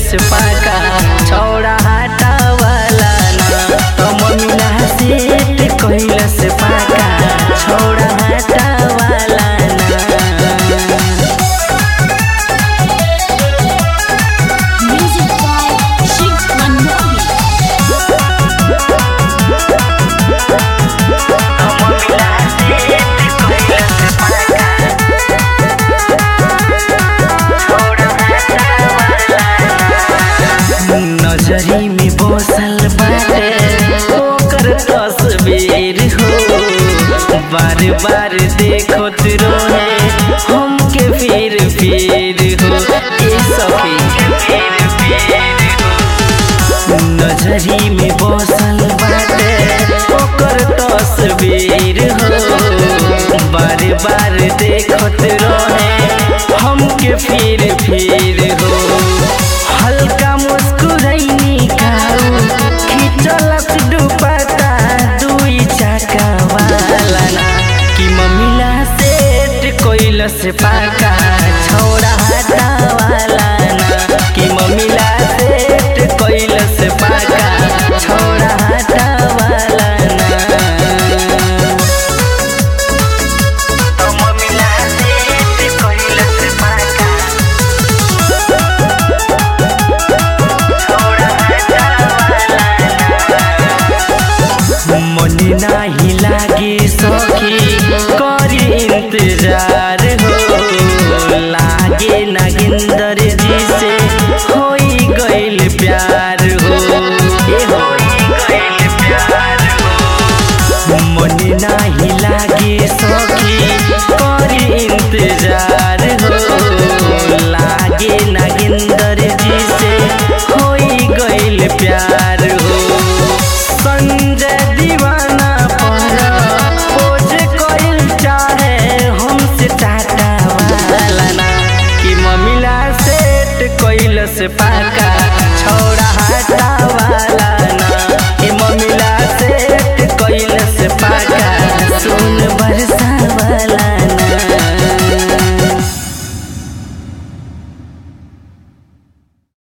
कैलस पाका छौड़ा हाटा वाला ना तो मम्मीला सेट कैलस पाका छौड़ा हाटा वाला ना Music by Shiv Manmohan. नजरी में बसल बाटे ओकर तस्वीर हो बार बार देखत रहे हमके फिर फिर हो ए सखी नजरी में बसल बाटे ओकर तस्वीर हो बार बार देखत रहे हमके फिर फिर हो हल्का मुस्कुरैनी काऊ खिचलस दुपट्टा दुई चाका वाला ना कि मम्मीला सेट कोइलस पाका